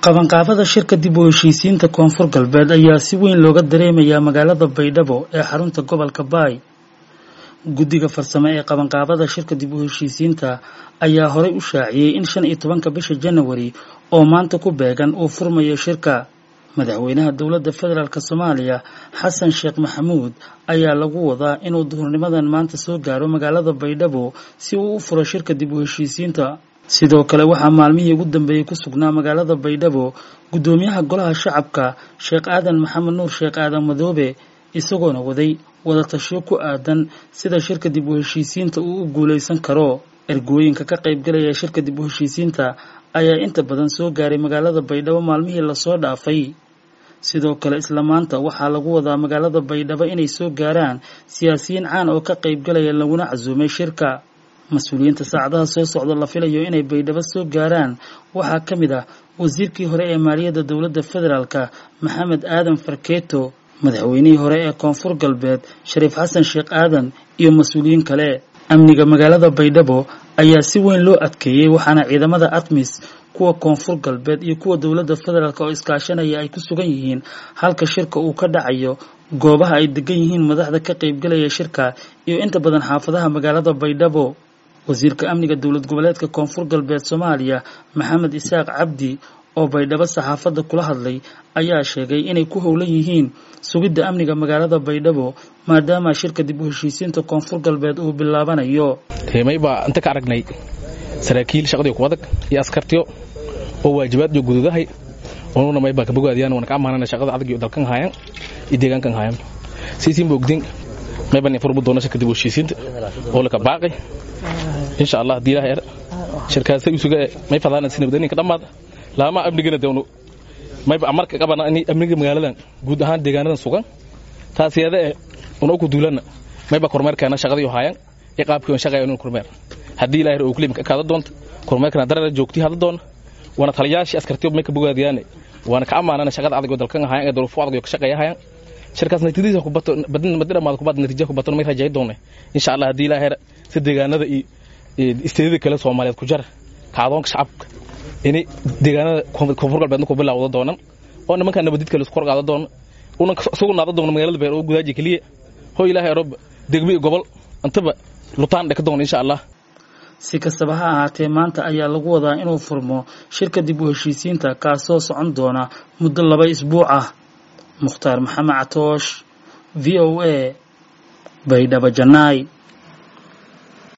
qabanqaabada shirka dib u heshiisiinta koonfur galbeed ayaa si weyn looga dareemayaa magaalada baydhabo ee xarunta gobolka baay guddiga farsamo ee qabanqaabada shirka dib u heshiisiinta ayaa horey u shaaciyey in shan iyo tobanka bisha janawari oo maanta ku beegan uu furmayo shirka madaxweynaha dowladda federaalk soomaaliya xasan sheekh maxamuud ayaa lagu wadaa inuu duhurnimadan maanta soo gaaro magaalada baydhabo si uu u furo shirka dib u heshiisiinta sidoo kale waxaa maalmihii ugu dambeeyey ku sugnaa magaalada baydhabo guddoomiyaha golaha shacabka sheekh aadan maxamed nuur sheekh aadan madoobe isagoona waday wadatashiyo ku aadan sida shirka dib u heshiisiinta uu u guulaysan karo ergooyinka ka qaybgalaya shirka dib u heshiisiinta ayaa inta badan soo gaaray magaalada baydhabo maalmihii lasoo dhaafay sidoo kale isla maanta waxaa lagu wadaa magaalada baydhabo inay soo gaaraan siyaasiyiin caan oo ka qaybgalaya laguna casuumay shirka mas-uuliyiinta saacadaha soo socda la filayo inay baydhabo soo gaaraan waxaa ka mid ah wasiirkii hore ee maaliyadda dowladda federaalk maxamed aadan farkeeto madaxweynihii hore ee koonfur galbeed shariif xasan sheekh aadan iyo mas-uuliyiin kale amniga magaalada baydhabo ayaa si weyn loo adkeeyey waxaana ciidamada atmis kuwa koonfur galbeed iyo kuwa dowladda federaalk oo iskaashanaya ay ku sugan yihiin halka shirka uu ka dhacayo goobaha ay degan yihiin madaxda ka qaybgalaya shirka iyo inta badan xaafadaha magaalada baydhabo wasiirka amniga dowlad goboleedka koonfur galbeed soomaaliya maxamed isaaq cabdi oo baydhabo saxaafadda kula hadlay ayaa sheegay inay ku howlan yihiin sugidda amniga magaalada baydhabo maadaama shirka dib u heshiisiinta koonfur galbeed uu bilaabanayo teemay baa inta ka aragnay saraakiil shaqadii ku adag iyo askartiyo oo waajibaad iyo guduudahay onuna may baa kabogaadiyaan wana ka amaanana shaqada adag iyo dalkan haayaan iyo deegaankan haayaan siisiin ba ogdin may baan furbu doona shirka dib u heshiisiinta oo laka baaqay insha allah haddii ilaah er shirkaasta isuga may fadaana si nabadgelya ka dhammaada laama amnigana dewno mayba amarka qabana in amniga magaaladan guud ahaan deegaanadan sugan taasiyada eh una ku duulana mayba kormeerkeena shaqadii haayaan iyo qaabkii shaqayaa inuu kormeer haddii ilaah er oo kulima ka kaada doonta kormeerkana darara joogtii hada doona waana taliyaashii askartiyo may ka bogaadiyaane waana ka ammaanana shaqada adag oo dalkan haayaan ee duruufo adag oo ka shaqeeya haayaan shirkaas natiijadiisa ku bato badin madi dhamaad ku baad natiija ku bato may rajay doonay insha Allah haddii ilaah er si deegaanada iyo isteedada kale Soomaaliyeed ku jar kaadoonka shacabka inay deegaanada koonfur galbeedna ku bilowda doonan oo nimanka nabadid kale isku qaada doona una sugu naada doona magaalada beer oo gudaaji kaliya hoo ilaahay roob degmi gobol antaba lutaan dhaka doona insha Allah si kastaba ha ahaatee maanta ayaa lagu wadaa inuu furmo shirka dib u heshiisiinta kaasoo socon doona muddo laba isbuuc ah mukhtaar maxamed catoosh v o a baydhabo janaay